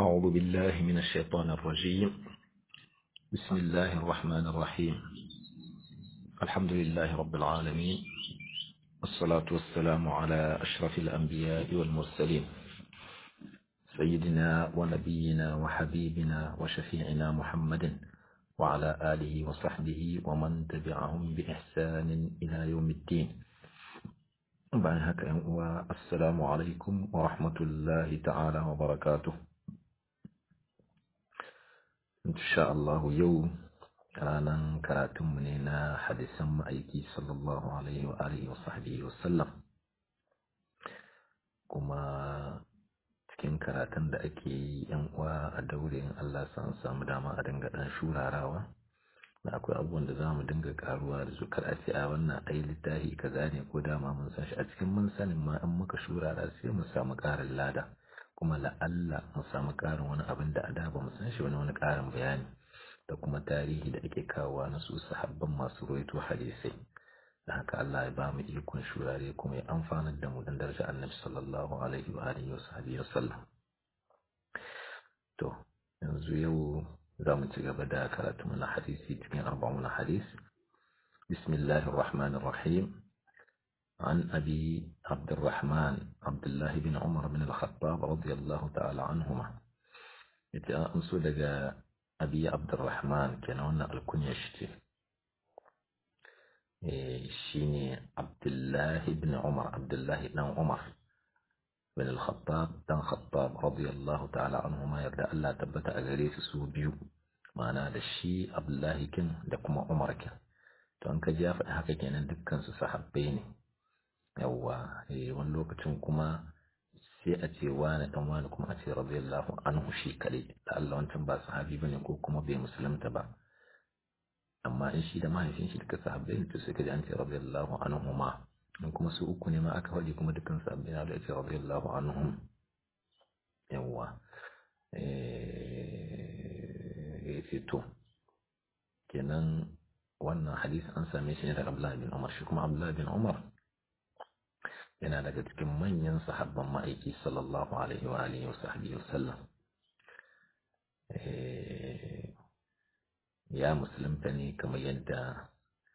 أعوذ بالله من الشيطان الرجيم بسم الله الرحمن الرحيم الحمد لله رب العالمين والصلاة والسلام على أشرف الأنبياء والمرسلين سيدنا ونبينا وحبيبنا وشفيعنا محمد وعلى آله وصحبه ومن تبعهم بإحسان إلى يوم الدين bayan haka ‘yan uwa assalamu alaikum wa rahmatullahi ta'ala wa barakatuh insha Allah yau ranar karatunmu ne na hadisan ma'aiki sallallahu alaihi wa alihi wa sahbihi wa sallam kuma cikin karatun da ake yi ‘yan uwa a daure in Allah san samu dama a dinga ɗan shurarawa da akwai abubuwan da za mu dinga karuwa da su kar a ce a wannan ai littafi kaza ne ko dama mun san shi a cikin mun sanin ma in muka shurara sai mu samu ƙarin lada kuma la'alla mu samu ƙarin wani abin da a da ba mu san shi wani wani ƙarin bayani da kuma tarihi da ake kawowa na su sahabban masu roito hadisai da haka Allah ya ba mu ikon shurare kuma ya amfanar da mu dan daraja annabi sallallahu alaihi wa alihi wa sahbihi wa sallam to yanzu yau za mu ci gaba da karatu na hadisi cikin arba'un hadis بسم الله الرحمن الرحيم عن أبي عبد الرحمن عبد الله بن عمر بن الخطاب رضي الله تعالى عنهما أنسو لقى أبي عبد الرحمن كان هنا الكنية شتي شيني عبد الله بن عمر عبد الله بن عمر بن الخطاب بن خطاب رضي الله تعالى عنهما يبدأ الله تبت أغريس سو بيو ma'ana da shi abdullahi kin da kuma umar kin to an ka ji ya faɗi haka kenan dukkan su sahabbai ne yawwa eh wani lokacin kuma sai a ce wani dan wani kuma a ce radiyallahu anhu shi kare da Allah wancan ba sahabi bane ko kuma bai musulunta ba amma in shi da mahaifin shi duka sahabbai ne to sai ka ji an ce radiyallahu anhu ma in kuma su uku ne ma aka faɗi kuma dukkan sahabbai na da ce radiyallahu anhum yawwa eh ya ce to kenan wannan hadisi an same shi ne daga Abdullahi bin Umar shi kuma Abdullahi bin Umar yana daga cikin manyan sahabban ma'aiki sallallahu alaihi wa alihi wa sahbihi wasallam ya musulunta ne kamar yadda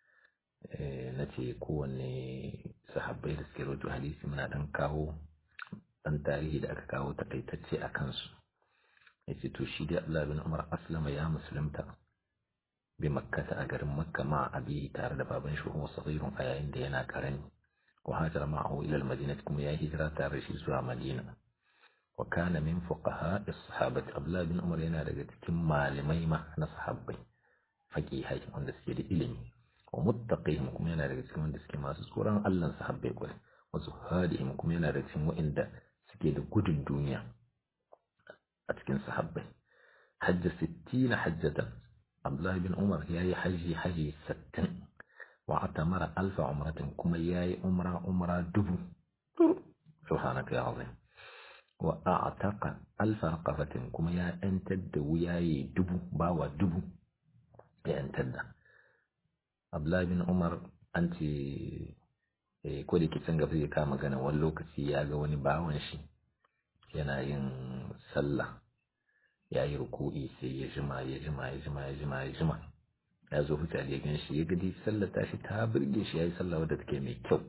na ce kowanne sahabbai da suke rawaito hadisi muna dan kawo dan tarihi da aka kawo takaitacce a kansu yace to shi dai Allah bin Umar aslama ya musulunta bi makkata a garin makka ma abi tare da baban shi kuma saghirun a yayin da yana karami wa hajara ma'ahu ila al-madinah kuma ya hijira tare shi zuwa madina wa kana min fuqaha as-sahabati Abdullah bin Umar yana daga cikin malamai ma na sahabbai faqihai wanda suke da ilimi wa muttaqihim kuma yana daga cikin wanda suke masu tsoron Allah sahabbai kwai wa zuhadihim kuma yana daga cikin wa'inda suke da gudun duniya a cikin sahabbai hajja sittina hajjatan abdullahi bin umar ya yi haji haji sattin wa atamara alfa umratin kuma ya yi umra umra dubu subhanaka ya azim wa a'taqa alfa raqabatin kuma ya yantar da wuyaye dubu bawa dubu ya yantar da abdullahi bin umar an ce ko da kicin gaba zai kama magana wani lokaci ya ga wani bawan shi yana yin sallah ya yi ruku'i sai ya jima ya jima ya jima ya jima ya jima ya zo fita da ya gan shi ya gadi sallah ta shi ta birge shi ya yi sallah wadda take mai kyau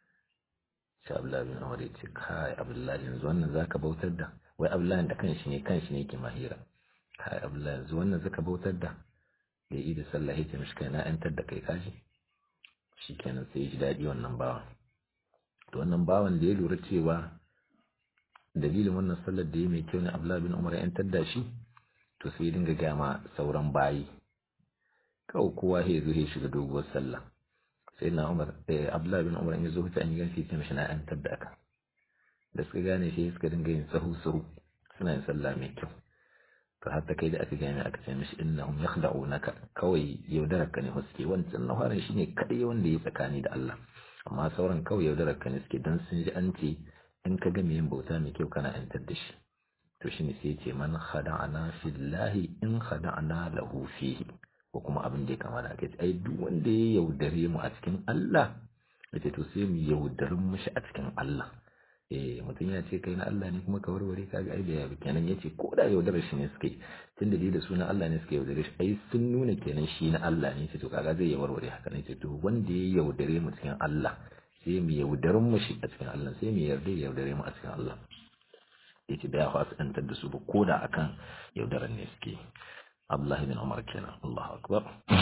shi abdullahi bin umar ya ce kai abdullahi yanzu wannan zaka bautar da wai abdullahi da kanshi ne kanshi ne ke mahira kai abdullahi yanzu wannan zaka bautar da da yi da sallah ya ce mishi kai na yantar da kai kaji shi kenan sai ya ji daɗi wannan bawan to wannan bawan da ya lura cewa dalilin wannan sallar da ya mai kyau ne Abdullahi bin Umar ya da shi to sai dinga gama sauran bayi kawai kowa ya zo ya shiga doguwar sallah sai na Umar eh Abdullahi bin Umar ya zo huta an yi ganshi sai mishi na yantar da aka da suka gane shi suka dinga yin sahu sahu suna yin sallah mai kyau to hatta kai da aka gane aka ce mishi innahum yakhda'unaka kawai yaudarar ka ne suke wancan na fara shine kadai wanda ya tsakani da Allah amma sauran kawai yaudarar ka ne suke dan sun ji an ce in ka ga yin bauta mai kyau kana yantar da shi to shine sai ce man khada'ana fillahi in khada'ana lahu fihi ko kuma abin da ya kama da ake ai duk wanda ya yaudare mu a cikin Allah yace to sai mu yaudarin mushi a cikin Allah eh mutum ya ce kai na Allah ne kuma ka warware kaga ai da kenan yace ko da yaudarar shi ne suke tunda dai da suna Allah ne suke yaudare shi ai sun nuna kenan shi na Allah ne ce to kaga zai ya warware haka ne ce to wanda ya yaudare mu cikin Allah sai mu yaudarin mu shi a cikin Allah sai mu yarda ya yaudare mu a cikin Allah yace da ya fasu dantar da su ba ko da akan yaudaran ne suke Abdullah bin Umar kenan Allahu akbar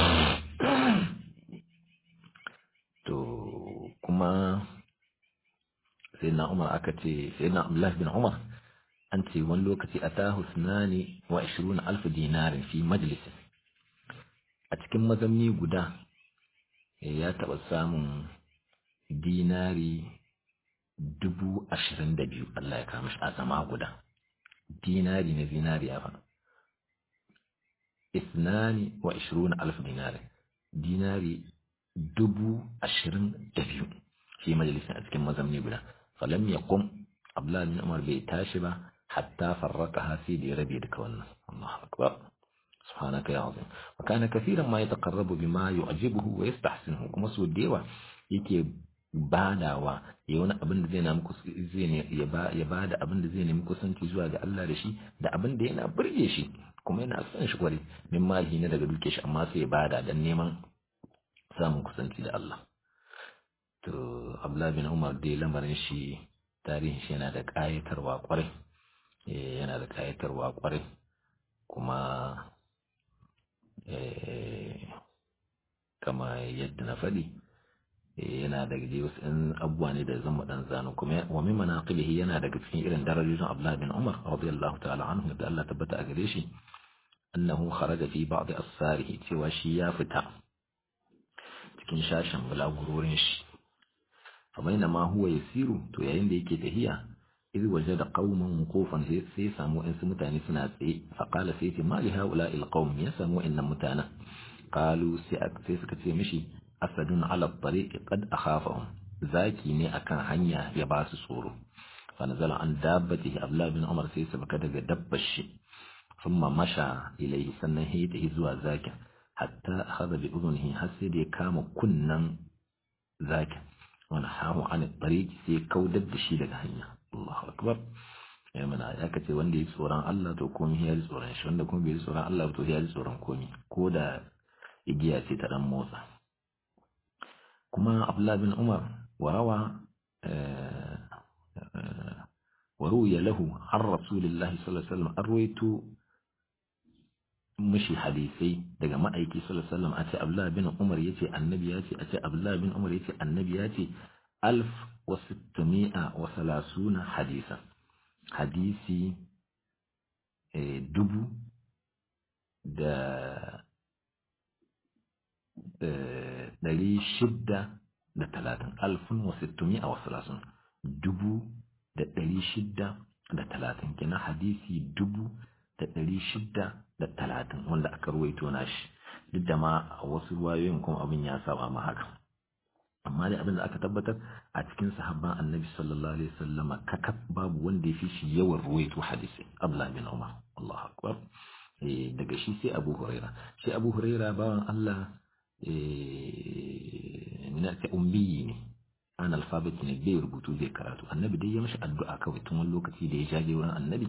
to kuma sai na umar aka ce sai na abdullah bin umar an ce wani lokaci a ta husnani wa ashirin alfa dinarin fi majalisi a cikin mazamni guda ya taɓa samun dinari dubu ashirin da biyu Allah ya kama shi a zama guda dinari na zinariya fa isnani wa ashirin alfa dinarin dinari dubu ashirin da biyu fi majalisin a cikin mazamni guda falam ya kum abdullahi bin umar bai tashi ba hatta farraka hasi da ya rabe duka wannan Allahu akbar subhanaka ya azim wa kana kaseeran ma yataqarrabu bima yu'jibuhu wa yastahsinuhu kuma so da yawa yake badawa ya wani abin da zai na muku zai ne ya ba ya bada abin da zai nemi kusanci zuwa ga Allah da shi da abin da yana burge shi kuma yana son shi kwari min mali ne daga duke shi amma sai ya bada dan neman samun kusanci da Allah to Abdullah bin Umar dai lamarin shi tarihin shi yana da ƙayatarwa kwarai yana da ƙayatarwa kwarai kuma kama yadda na faɗi yana daga dai wasu ɗan abubuwa ne da zama ɗan zano kuma wa min manaqibihi yana daga cikin irin darajojin Abdullah bin Umar radiyallahu ta'ala anhu da Allah tabbata a gare shi annahu kharaja fi ba'd asfarihi cewa shi ya fita cikin shashin bulagurorin shi famaina ma huwa yasiru to yayin da yake tahiya idh wajada qauman wuqufan sai sai samu in su mutane suna tsaye fa qala sai ce ma li haula il qaum ya samu innan mutana qalu sai sai suka ce mishi asadun ala tariq qad akhafahum zaki ne akan hanya ya ba su tsoro fa nazala an dabbatihi abdullah bin umar sai sabaka daga dabbar shi thumma masha ilayhi sannan ya tahi zuwa zakin hatta akhadha bi udhunihi har sai da ya kama kunnan zakin wani hamu an tariq sai kaudar da shi daga hanya Allahu akbar ya mana ya kace wanda ya tsoron Allah to komai ya ji tsoron shi wanda kuma bai ji tsoron Allah to ya ji tsoron komai ko da igiya ce ta dan motsa kuma Abdullah bin Umar warawa وروي له عن رسول الله صلى الله عليه وسلم أرويت مشي حديثي daga ma'aiki sallallahu alaihi wasallam a ce Abdullah bin Umar yace annabi yace a ce Abdullah bin Umar yace annabi yace alf wa sittami'a wa salasuna hadisa hadisi dubu da ɗari shidda da talatin alfun wa sittami'a wa salasun dubu da ɗari shidda da talatin kina hadisi dubu da ɗari shidda da talatin wanda aka ruwaito na shi duk da ma a wasu ruwayoyin kuma abin ya saba ma haka amma dai abin da aka tabbatar a cikin sahabban annabi sallallahu alaihi wasallam kakaf babu wanda ya fi shi yawan ruwaito hadisi Abdullah bin Umar Allahu akbar eh daga shi sai Abu Huraira shi Abu Huraira bawan Allah eh mina ta ummi ne an alfabet ne bai rubutu zai karatu annabi dai ya mashi addu'a kawai tun wani lokaci da ya jaje wurin annabi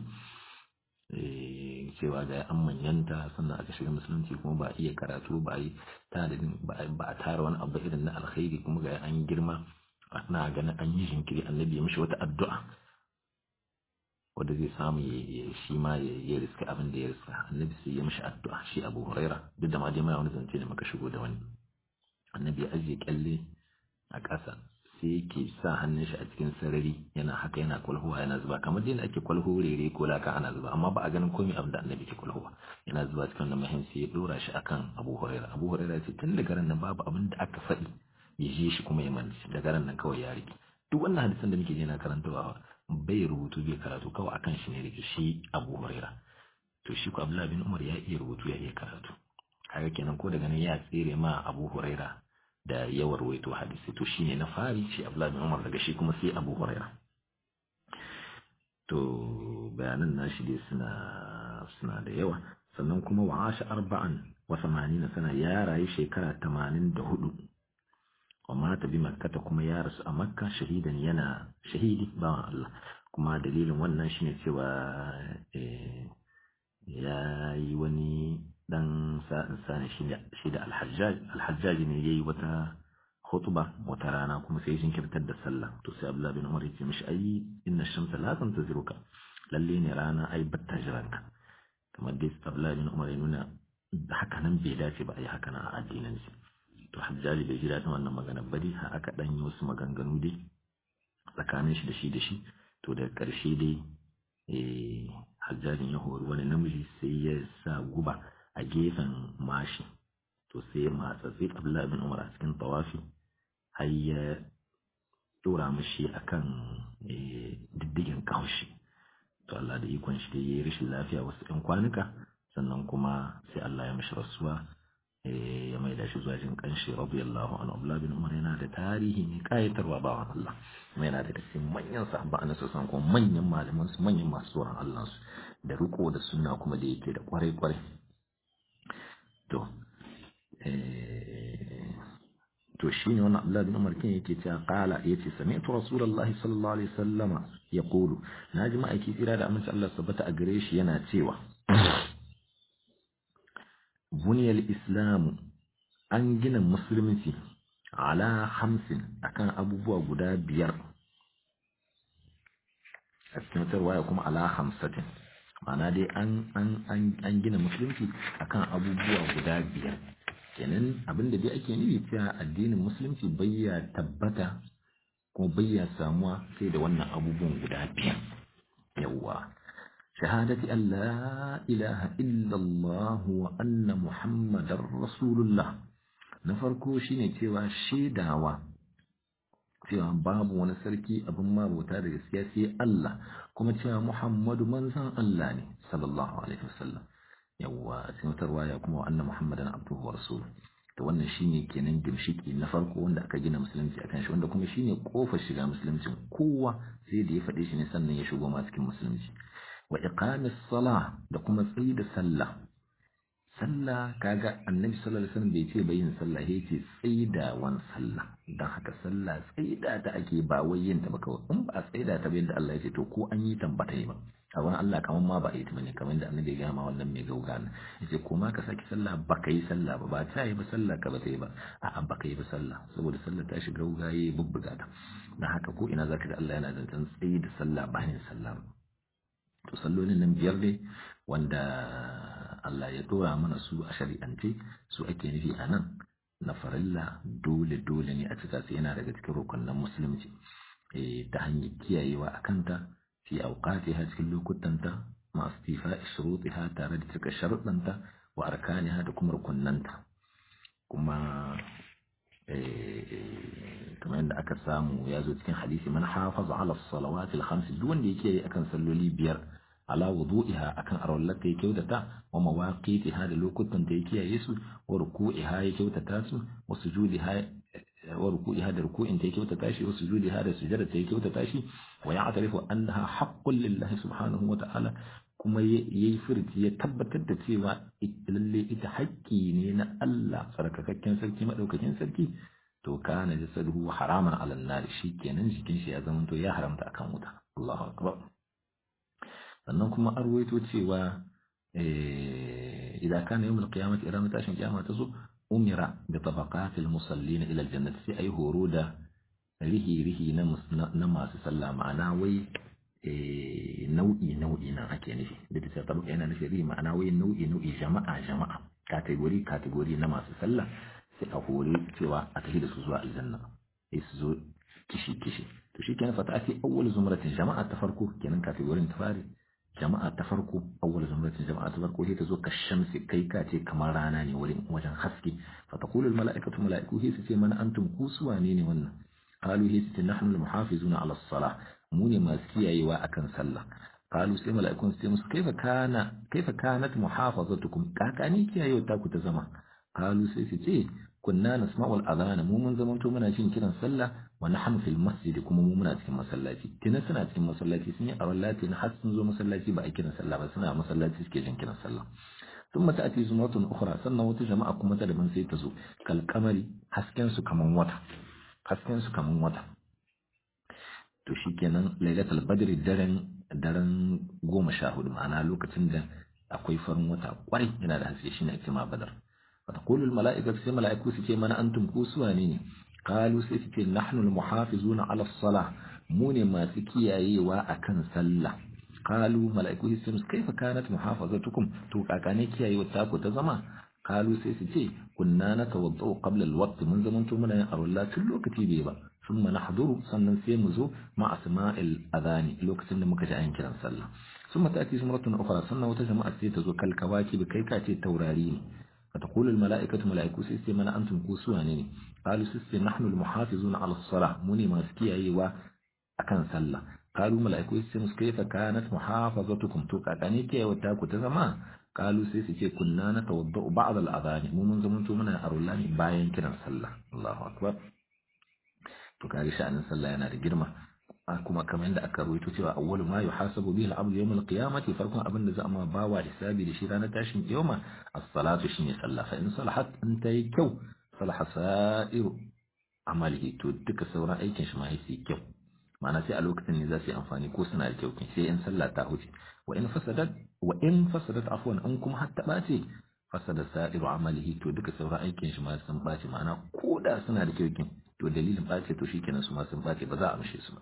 cewa ga an manyanta sannan aka shiga musulunci kuma ba a iya karatu ba a yi ba a tara wani abu irin na alkhairi kuma ga an girma ana ganin an yi jinkiri annabi ya mishi wata addu'a wanda zai samu ya shi ma ya riska abin da ya riska annabi sai ya mishi addu'a shi abu huraira duk da ma dai mana wani zance da muka shigo da wani annabi ya ajiye kyalle a ƙasa sai yake sa hannun shi a cikin sarari yana haka yana kwalhuwa yana zuba kamar dai ake kwalho rere ko laka ana zuba amma ba a ganin komai abin da annabi ke kwalhuwa yana zuba cikin wannan mahim sai ya dora shi akan abu huraira abu huraira ce tun daga ran nan babu abin da aka faɗi ya je shi kuma ya manci daga ran nan kawai ya rike duk wannan hadisan da muke je na karantawa bai rubutu bai karatu kawai akan shi ne rike shi abu huraira to shi ko abdullahi bin umar ya iya rubutu ya iya karatu kaga kenan ko daga nan ya tsere ma abu huraira da yawan ruwaito hadisi to shine na fari shi Abdullah bin Umar daga shi kuma sai Abu Huraira to bayanan nashi dai suna suna da yawa sannan kuma wa asha arba'an wa samanina sana ya rayu shekara 84 wa mata bi makkata kuma ya rasu a makka shahidan yana shahidi bawan Allah kuma dalilin wannan shine cewa ya yi wani dan sa'in sani shi da alhajjaj alhajjaj ne yayi wata khutba wata rana kuma sai shin kirtar da sallah to sai Abdullah bin Umar ya ce mishi ai inna shamsa la tantaziruka lalle ne rana ai batta jiranka kamar dai Abdullah bin Umar ya nuna haka nan bai dace ba ai haka nan a addinin shi to hajjaji bai ji daɗin wannan magana ba dai har aka ɗan yi wasu maganganu dai tsakanin shi da shi da shi to daga ƙarshe dai hajjajin ya hori wani namiji sai ya sa guba a gefen mashi to sai ya matsa sai abdullahi bin umar a cikin tawafi har ya dora mashi akan diddigin kaushi to Allah da ikon shi dai ya yi rashin lafiya wasu ɗan kwanuka sannan kuma sai Allah ya mishi rasuwa ya mai da shi zuwa jin kanshi radiyallahu anhu Abdullah bin Umar yana da tarihi mai kayatarwa ba Allah kuma yana da cikin manyan sahabba annabi sallallahu kuma manyan malaman su manyan masu tsoron Allah su da riko da sunna kuma da yake da kwarai kwarai to to shine wannan Abdullah bin Umar kin yake cewa qala yace sami'tu rasulullahi sallallahu alaihi wasallama yaqulu naji ma'aiki tsira da aminci Allah subhanahu a gare shi yana cewa بني الإسلام an gina musulunci ala hamsin akan abubuwa guda biyar a cikin waya kuma ala hamsatin ma'ana dai an an gina musulunci akan abubuwa guda biyar kenan abinda dai ake nufi cewa addinin musulunci bayya tabbata kuma bayya samuwa sai da wannan abubuwan guda biyar yawwa شهادة أن لا إله إلا الله وأن محمد رسول الله نفرقو شيني تيوا شيداوا cewa babu wani sarki abin mabuta da gaskiya sai Allah kuma cewa Muhammadu manzon Allah ne sallallahu alaihi wasallam yawa sai wata ya kuma anna Muhammadan abduhu wa rasuluhu to wannan shine kenan gimshiki na farko wanda aka gina musulunci akan shi wanda kuma shine kofar shiga musulunci kowa sai da ya faɗe shi ne sannan ya shigo ma cikin musulunci wa iqamis salah da kuma tsayi da sallah sallah kaga annabi sallallahu alaihi wasallam bai ce bayin sallah ya ce tsaidawan sallah dan haka sallah tsaida ta ake ba wai yin ta ba kawai in ba tsaida ta ba yadda Allah ya ce to ko an yi tambata ba a wani Allah kaman ma ba a yi ta bane kamar da annabi ya gama wannan mai gauga ne yace ko ma ka saki sallah ba ka yi sallah ba ba ta yi ba sallah ka ba ta yi ba a'a ba ka yi ba sallah saboda sallah ta shiga gaugaye bubbuga ta dan haka ko ina zaka ga Allah yana zancen tsayi da sallah bayan sallah to sallolin nan biyar dai wanda Allah ya dora mana su a shari'ance su ake nufi a nan na farilla dole dole ne a cika su yana daga cikin rukunin musulunci ta hanyar kiyayewa a kanta fi auqatiha cikin lokutanta masu tifa shurutiha tare da cika sharuɗanta wa arkaniha da kuma rukunnanta kuma kamar yadda aka samu ya zo cikin hadisi man hafaza ala salawatil khams duk wanda yake akan salloli biyar ala wudu'iha akan arwallata ya kyautata wa mawaqitiha da lokutan da ya kiyaye su wa ruku'iha ya kyautata su wa sujudiha wa ruku'iha da ruku'in ta ya kyautata shi wa sujudiha da sujada ta ya kyautata shi wa ya'tarifu annaha haqqun lillahi subhanahu wa ta'ala kuma yayi furti ya tabbatar da cewa lalle ita haƙƙi ne na Allah sarkakakken sarki madaukakin sarki to kana jasaduhu haraman ala nar kenan jikin shi ya zama to ya haramta akan wuta Allahu akbar sannan kuma an ruwaito cewa idan kana yawmul qiyamati idan tashin kiyama ta zo umira bi tabaqatil musallin ila aljannati sai ai horo da rihi rihi na na masu sallah ma'ana wai nau'i nau'i nan ake nufi da ta tabaka yana nufi rihi ma'ana wai nau'i nau'i jama'a jama'a kategori kategori na masu sallah sai a hore cewa a tafi da su zuwa aljanna sai su zo kishi kishi to shi kenan fata ake awwal zumratin jama'a ta farko kenan kategorin ta fari jama'a ta farko awwal zumratin jama'a ta farko sai ta zo ka shamsi kai ka ce kamar rana ne wurin wajen haske fa taqulu al mala'ikatu mala'iku sai su ce mana antum ku su wane ne wannan qalu sai su ce nahnu al muhafizuna ala salah mu ne masu kiyayewa akan sallah qalu sai mala'ikun su ce musu kaifa kana kaifa kanat muhafazatukum kakani kiyayewa ta ku ta zama qalu sai su ce kunna nasma'u al-adhana mu mun zamanto muna jin kiran sallah wa nahnu fil masjid kuma mu muna cikin masallaci kina suna cikin masallaci sun yi awallati na har sun zo masallaci ba a kiran sallah ba suna masallaci suke jin kiran sallah ثم تأتي زمرة أخرى سنة وتجمع كما تدبن سيتزو كالقمر حسكن سو كمان وتا hasken su kaman wata to shikenan lailatul badri daren daren goma sha hudu ma'ana lokacin da akwai farin wata kwarai yana da haske shine ake ma badar فتقول الملائكة سي ملائكة سي من أنتم كوسواني قالوا سي سي نحن المحافظون على الصلاة موني ما سكي أيوا أكن سلة قالوا ملائكة سي كيف كانت محافظتكم تو أكاني كي أيوا تاكو تزما قالوا سي سي كنا نتوضأ قبل الوقت من زمن تمنا أرولا تلو كتيبي با ثم نحضر سنن سيمزو مع سماء الأذان لو كتن مكجا أين كران سلة ثم تأتي سمرة أخرى سنة وتجمع السيتزو كالكواكب كيكاتي التورارين فتقول الملائكة ملائكة سيستي من أنتم كوسواني قالوا سيستي نحن المحافظون على الصلاة مني ماسكي أيوا أكن سلة قالوا ملائكة سيستي كيف كانت محافظتكم توقع كانيكي وتاكو تزما قالوا سيستي كنا نتوضأ بعض الأذان مو من زمن منا أرولاني باين كنا سلة الله أكبر to kage sha'anin sallah yana da girma kuma kamar yadda aka rawaito cewa awwalu ma yuhasabu bihi al-abdu yawm al-qiyamati farkon abin da za a ma bawa hisabi da shi ranar tashin kiyama as-salatu shine sallah fa in salahat in ta yi kyau salaha sa'iru amalihi to duka sauran aikin shi ma yayi kyau ma'ana sai a lokacin ne za su yi amfani ko suna da kyau sai in sallah ta huce wa in fasadat wa in fasadat afwan in kuma har ta bace fasada sa'iru amalihi to duka sauran aikin shi ma sun bace ma'ana ko da suna da kyau to dalilin bace to shikenan su ma sun bace ba za a amshe su ba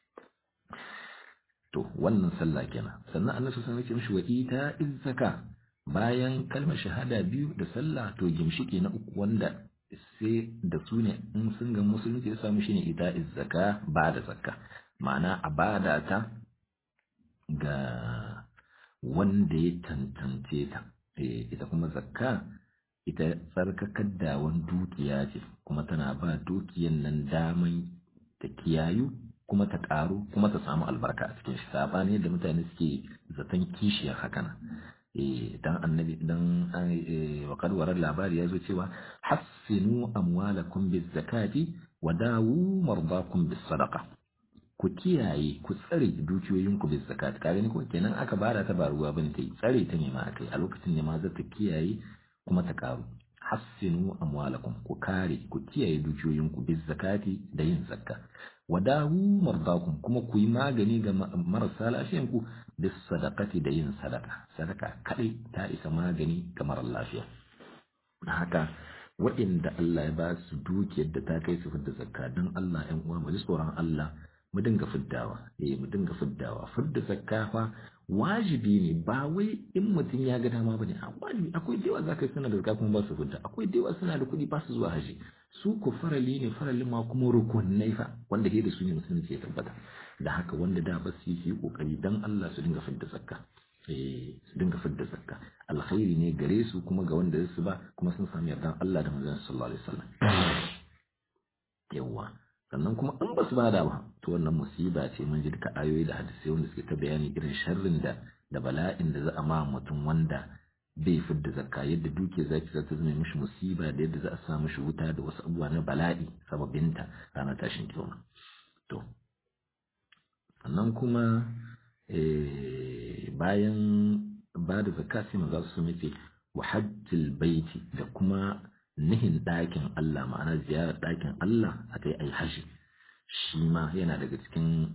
to wannan sallah kenan sannan annabi sun ce mishi wa ita izzaka bayan kalmar shahada biyu da sallah to gimshike na uku wanda sai da su ne in sun ga musulunci ya samu shine ita izzaka ba da zakka ma'ana a bada ta ga wanda ya tantance ta ita kuma zakka ita tsarkakar dawon dukiya ce kuma tana ba dukiyan nan daman ta kiyayu kuma ta ƙaru kuma ta samu albarka a cikin shi sabani yadda mutane suke zaton kishiyar hakan eh dan annabi dan wa kadwarar labari ya zo cewa hassinu amwalakum biz zakati wa dawu mardakum bis sadaqa ku kiyaye ku tsare dukiyoyinku bis zakati kaga ni ko kenan aka bada ta ba ruwa bane tai tsare ta ne ma akai a lokacin ne ma za ta kiyaye kuma ta ƙaru hassinu amwalakum ku kare ku kiyaye dukiyoyinku bis zakati da yin zakka wadawu mardakum kuma ku yi magani ga marasa lafiyanku bis sadaqati da yin sadaka sadaka kadai ta isa magani ga marar lafiya haka waɗanda Allah ya ba su dukiyar da ta kai su fidda zakka don Allah ƴan uwa mu ji tsoron Allah mu dinga fiddawa eh mu dinga fiddawa fidda zakka fa wajibi ne ba wai in mutum ya ga dama bane a wajibi akwai dewa zaka yi suna da zakka kuma ba su fidda akwai dewa suna da kuɗi ba su zuwa haji su ko farali ne faralin ma kuma rukunai fa wanda ke da su ne musulunci ya tabbata da haka wanda da ba su yi kokari dan Allah su dinga fidda zakka eh su dinga fidda zakka alkhairi ne gare su kuma ga wanda su ba kuma sun sami yardan Allah da manzon sallallahu alaihi wasallam yawa sannan kuma in ba su bada ba to wannan musiba ce mun ji duka ayoyi da hadisai wanda suke ta bayani irin sharrin da da bala'in da za a ma mutum wanda bai fidda zakka yadda duke zaki za ta zama mishi musiba da yadda za a sa mishi wuta da wasu abubuwa na bala'i sababinta ranar tashin kiyama to sannan kuma bayan ba da zakka sai maza su mace wa hajjil baiti da kuma nihin ɗakin Allah ma'ana ziyarar ɗakin Allah a kai ai haji shi ma yana daga cikin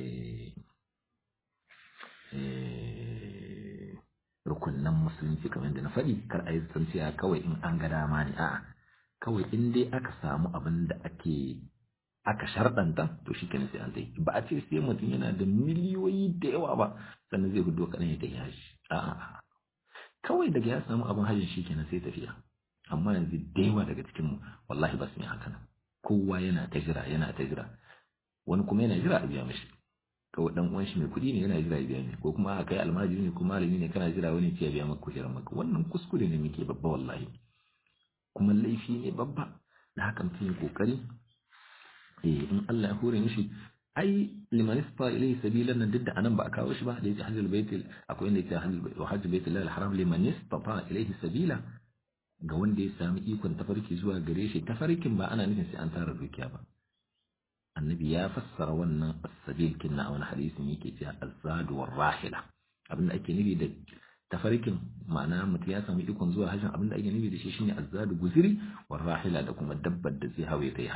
rukunnan musulunci kamar da na faɗi kar a yi tsantsiya kawai in an ga dama ne a'a kawai in dai aka samu abin da ake aka sharɗanta to shi kenan sai an tai ba a ce sai mutum yana da miliyoyi da yawa ba sannan zai hudo kaɗan ya tafi haji a'a kawai daga ya samu abin hajji shi kenan sai tafiya amma yanzu da yawa daga cikinmu wallahi ba su yi haka nan kowa yana ta jira yana ta jira wani kuma yana jira a biya mishi kawai dan uwan shi mai kuɗi ne yana jira ya biya mishi ko kuma a kai almajiri ne ko malami ne kana jira wani ya biya maka kujerar maka wannan kuskure ne muke babba wallahi kuma laifi ne babba da haka mutum ya kokari eh in Allah ya hore mishi ai liman isfa ilayhi sabilan nan duk da anan ba a kawo shi ba da yake hajjul bait akwai inda yake hajjul bait al-haram liman istata ilayhi sabila ga wanda ya sami ikon tafarki zuwa gare shi tafarkin ba ana nufin sai an tara dukiya ba annabi ya fassara wannan as-sabil kinna a wani hadisin yake cewa az-zadu war-rahila abinda ake nufi da tafarkin ma'ana mutum ya sami ikon zuwa hajjin abinda ake nufi da shi shine az-zadu guziri war-rahila da kuma dabbar da zai hawaye ta yi hajjin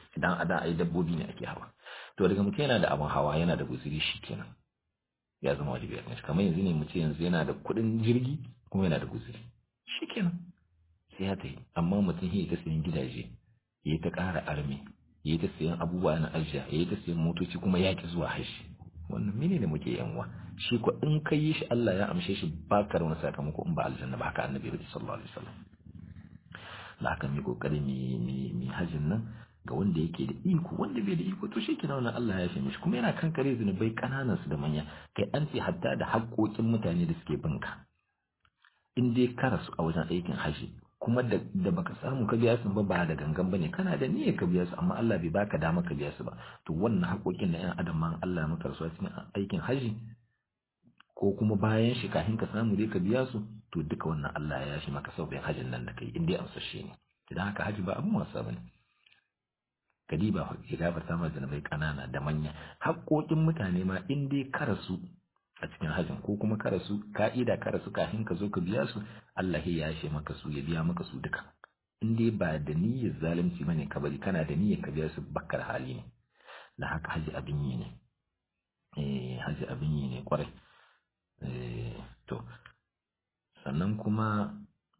idan a da ai dabbobi ne ake hawa to daga mutum yana da abin hawa yana da guziri shikenan ya zama wajibi a kanshi kamar yanzu ne mu ce yanzu yana da kuɗin jirgi kuma yana da guziri shikenan sai ya tafi amma mutum ya ta sayan gidaje ya ta ƙara arme ya ta sayan abubuwa na ajiya ya ta sayan motoci kuma ya ki zuwa hashi wannan mene ne muke yanwa shi ko in ka yi shi Allah ya amshe shi ba ka wani sakamako in ba aljanna ba haka annabi sallallahu alaihi wasallam da haka mai kokari mai hajjin nan ga wanda yake da iko wanda bai da iko to shi kenan wannan Allah ya yafe mishi kuma yana kankare zunubai kananan su da manya kai an ce hatta da haƙoƙin mutane da suke binka in dai ka rasu a wajen aikin haji kuma da, da baka samu ka biya su ba ba da gangan bane kana da niyyar ka biya su amma Allah bai baka dama ka biya su ba to wannan haƙoƙin na ƴan adam ma Allah ya maka rasuwa cikin aikin haji ko kuma bayan shi kafin ka samu dai ka biya su to duka wannan Allah ya yashi maka sau hajin nan da kai in dai amsashe ne idan haka haji ba abin wasa bane kadiba ya gafarta ma zanabai kanana da manya haƙoƙin mutane ma in dai karasu a cikin hajjin ko kuma karasu ka'ida karasu kafin ka zo ka biya su Allah ya yashe maka su ya biya maka su duka in dai ba da niyyar zalunci bane ka bari kana da niyyar ka biya su bakkar hali ne da haka haji abin yi ne eh haji abin yi ne kwarai eh to sannan kuma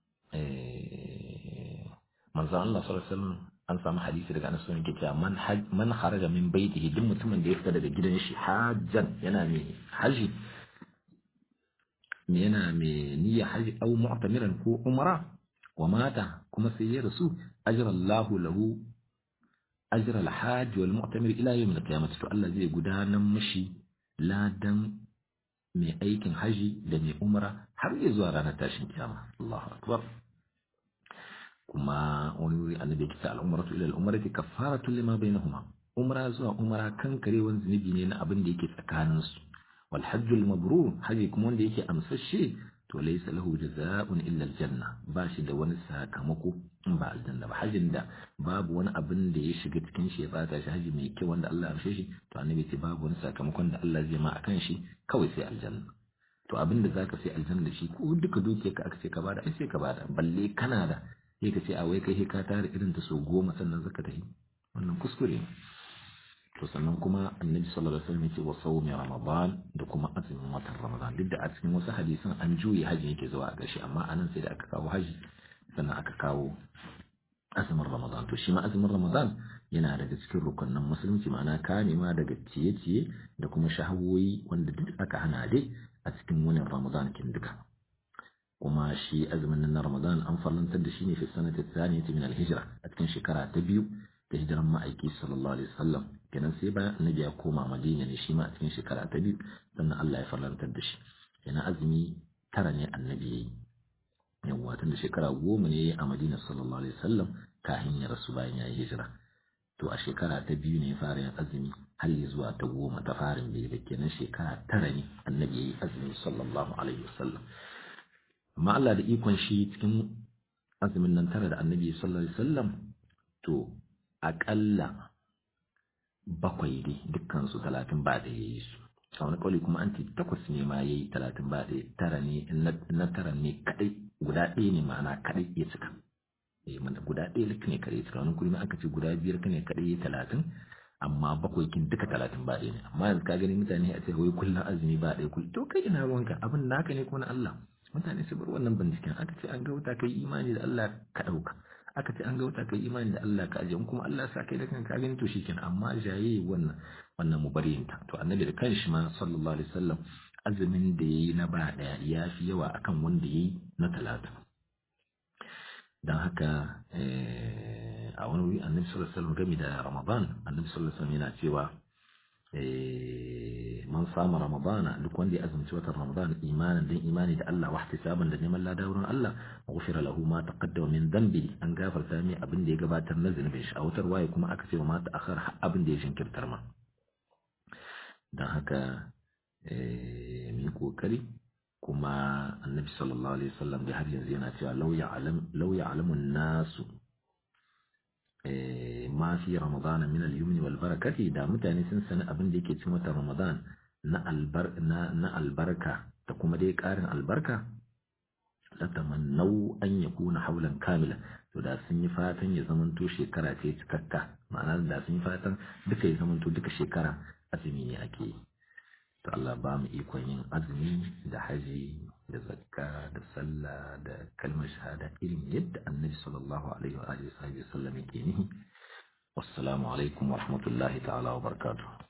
eh manzo Allah sallallahu alaihi wasallam an samu hadisi daga Anas bin cewa man man kharaja min baitihi duk mutumin da ya fita daga gidan shi hajjan yana mai haji yana mai niyya haji au mu'tamiran ko umra wa mata kuma sai ya rasu ajra Allahu lahu ajra al-hajj wal mu'tamir ila yawm al-qiyamah to Allah zai gudanar mishi ladan mai aikin haji da mai umra har ya zuwa ranar tashin kiyama Allahu akbar kuma wani wuri annabi ya kita al'umratu ila al'umrati kaffaratu lima bainahuma umra zuwa umra kan karewan zunubi ne na abin da yake tsakanin su wal hajjul mabrur haji kuma wanda yake amsashe to laysa lahu jazaa'un illa aljanna ba shi da wani sakamako in ba aljanna ba hajin da babu wani abin da ya shiga cikin shi ya bata shi haji mai kyau wanda Allah ya amshe shi to annabi ce babu wani sakamakon da Allah zai ma akan shi kawai sai aljanna to abin da zaka sai aljanna da shi ko duka dukiyarka aka ce ka bada ai sai ka bada balle kana da sai ka ce a wai kai ka tare irin ta so goma sannan zaka tafi wannan kuskure ne to sannan kuma annabi sallallahu alaihi wasallam yace wa sawmi ramadan da kuma azumin watan ramadan duk da a cikin wasu hadisan an juye haji yake zuwa a ƙarshe amma anan sai da aka kawo haji sannan aka kawo azumin ramadan to shi ma azumin ramadan yana daga cikin rukunin musulunci ma'ana kamewa daga ciye-ciye da kuma shahawoyi wanda duk aka hana dai a cikin wani ramadan kin duka kuma shi azumin nan na Ramadan an farlantar da shi ne fi sanati tsaniyati min al-hijra a cikin shekara ta biyu da hijiran ma'aiki sallallahu alaihi wasallam kenan sai bayan annabi ya koma Madina ne shi ma a cikin shekara ta biyu sannan Allah ya farlantar da shi kenan azumi tara ne annabi yayi yawwa tun da shekara goma ne a Madina sallallahu alaihi wasallam kafin ya rasu bayan ya yi hijira to a shekara ta biyu ne ya fara yin azumi har zuwa ta goma ta farin bai kenan shekara tara ne annabi yayi azumi sallallahu alaihi wasallam amma Allah da ikon shi cikin azumin nan tara da annabi sallallahu alaihi wasallam to aƙalla bakwai dai dukkan su talatin ba da yayi su a wani kawai kuma an ce takwas ne ma yayi talatin ba da tara ne na tara ne kadai guda ɗaya ne ma'ana kadai ya cika eh mana guda ɗaya ne kadai ya cika wani kuma aka ce guda biyar ne kadai ya talatin amma bakwai kin duka talatin ba ɗaya ne amma yanzu ka gani mutane a ce wai kullum azumi ba ɗaya kullum to kai ina ruwanka abin naka ne ko na Allah mutane su bar wannan binciken aka ce an ga wuta kai imani da Allah ka ɗauka aka ce an ga wuta kai imani da Allah ka aje in kuma Allah sa kai da kanka gani to shikenan amma jaye wannan wannan mubariyinta to annabi da kanshi ma sallallahu alaihi wasallam azumin da yayi na ba daya ya fi yawa akan wanda yayi na talata dan haka a wani wuri annabi sallallahu alaihi wasallam game da ramadan annabi sallallahu alaihi wasallam yana cewa man sama ramadana duk wanda ya azumci watan ramadan imanin dan imani da Allah wahtisaban da neman lada wurin Allah ghufira lahu ma taqaddama min dhanbi an gafarta mai abin da ya gabatar na zunubin shi a wutar waye kuma aka ce ma ta akhar abin da ya jinkirtar ma dan haka mu kokari kuma annabi sallallahu alaihi wasallam da har yanzu yana cewa law ya'lam law ya'lamu an-nasu ma fi ramadana min al-yumni wal barakati da mutane sun sani abin da yake cikin watan ramadan na albar na, na albarka da kuma dai karin albarka la tamannau an yakuna haulan kamila to da sun yi fatan ya zamanto shekara ce cikakka ma'ana da sun yi fatan duka ya zamanto duka shekara azumi ne ake yi to Allah ba mu ikon yin azumi da haji da zakka da sallah da kalmar shahada irin yadda annabi sallallahu alaihi wa alihi wa sallam yake nihi wassalamu alaikum wa rahmatullahi ta'ala wa barakatuh